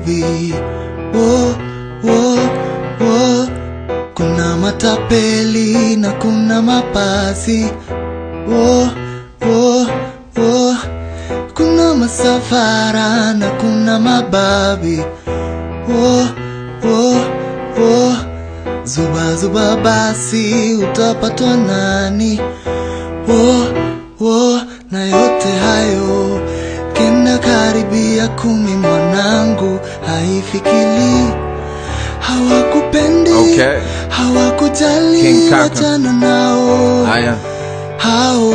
baby wo, wo, wo. Kuna matapeli na kuna mapasi wo, wo, wo. Kuna masafara na kuna mababi wo, wo, wo. Zuba zuba basi utapatwa nani wo, wo. Na yote hayo kenda karibia kumi mwanangu haifikili hawakupendi Okay. hawakujali King Kaka. wachana nao Haya, hao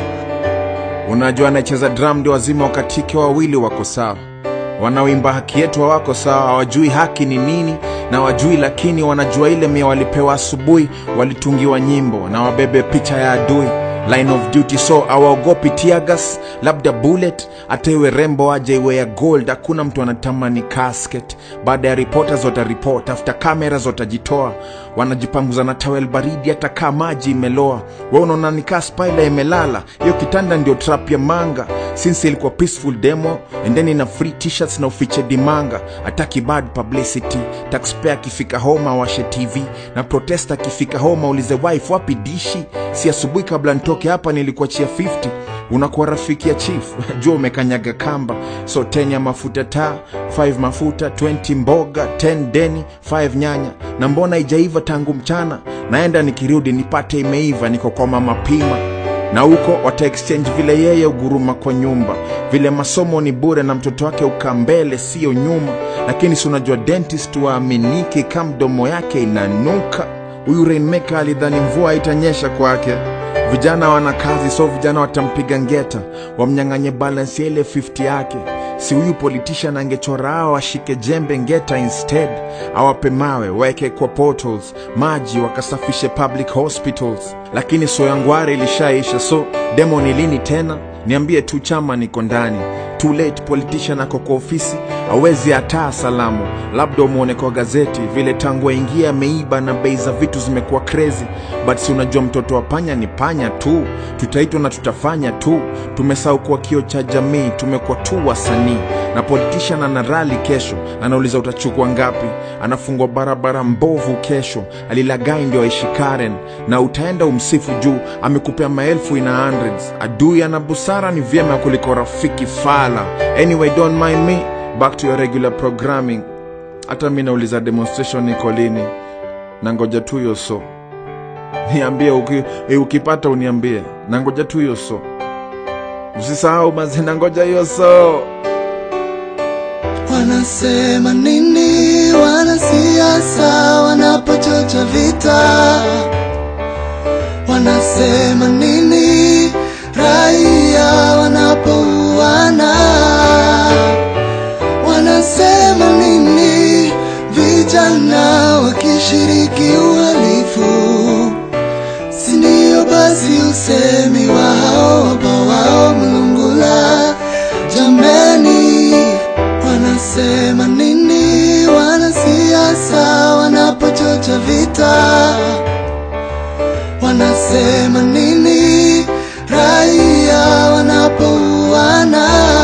unajua anayecheza drum ndio wazima wakatike wawili wako sawa, wanaoimba haki yetu hawako sawa, hawajui haki ni nini na wajui, lakini wanajua ile mia walipewa asubuhi, walitungiwa nyimbo na wabebe picha ya adui line of duty, so awaogopi tiagas, labda bullet, hata iwe rembo aje iwe ya gold. Hakuna mtu anatamani casket. Baada ya reporters wataripot, after cameras watajitoa, wanajipanguza na tawel baridi, hata kaa maji imeloa. We unaona nikaa spaila imelala, hiyo kitanda ndio trap ya manga. Since ilikuwa peaceful demo and then ina free t-shirts na ufiche dimanga, ataki bad publicity. Taxpayer akifika home awashe TV na protesta akifika home aulize wife wapi dishi. Si asubuhi kabla nitoke hapa nilikuachia 50 unakuwa rafiki ya chief jua umekanyaga kamba so 10 ya mafuta taa 5 mafuta 20 mboga 10 deni 5 nyanya na mbona ijaiva tangu mchana naenda nikirudi nipate imeiva niko kwa mama pima na huko wata exchange vile yeye uguruma kwa nyumba vile masomo ni bure na mtoto wake ukaa mbele siyo nyuma lakini si unajua dentist waaminiki ka mdomo yake inanuka huyu rainmaker alidhani mvua itanyesha kwake vijana wana kazi so vijana watampiga ngeta wamnyang'anye balance ya ile 50 yake si huyu politician angechora hao washike jembe ngeta instead awape mawe waeke kwa portals maji wakasafishe public hospitals lakini soyangware ilishaisha so demo ni lini tena niambie tu chama niko ndani too late politician ako kwa ofisi awezi hataa salamu labda umwone kwa gazeti vile tangu aingie ameiba na bei za vitu zimekuwa crazy but si unajua mtoto wa panya ni panya tu tutaitwa na tutafanya tu tumesahau kuwa kio cha jamii tumekuwa tu wasanii na politician ana rali kesho anauliza utachukua ngapi anafungwa barabara mbovu kesho alilagai ndio aishi karen na utaenda umsifu juu amekupea maelfu ina hundreds adui ana busara ni vyema kuliko rafiki fala anyway don't mind me back to your regular programming hata mi nauliza demonstration iko lini na ngoja tu hiyo so niambie uki, e, ukipata uniambie na ngoja tu hiyo so usisahau mazi na ngoja hiyo so wanasema nini wanasiasa wanapochocha vita wanasema nini raia wanapouana wanasema nini vijana wakishiriki uhalifu sindio basi usemi wa hao wapawao mlungula jameni wanasema nini wanasiasa wanapochocha vita wanasema nini raia wanapouana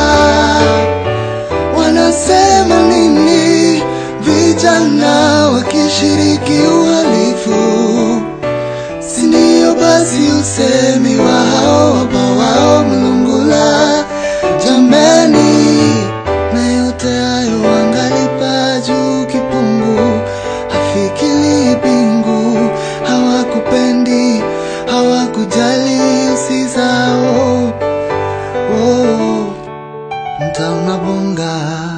wanasema nini vijana wakishiriki uhalifu sindio basi usemi wa hao wapawao mlungula jameni na yote hayo wangalipa juu kipungu hafikili pingu hawakupendi hawakujali usizao oh, mtauna bonga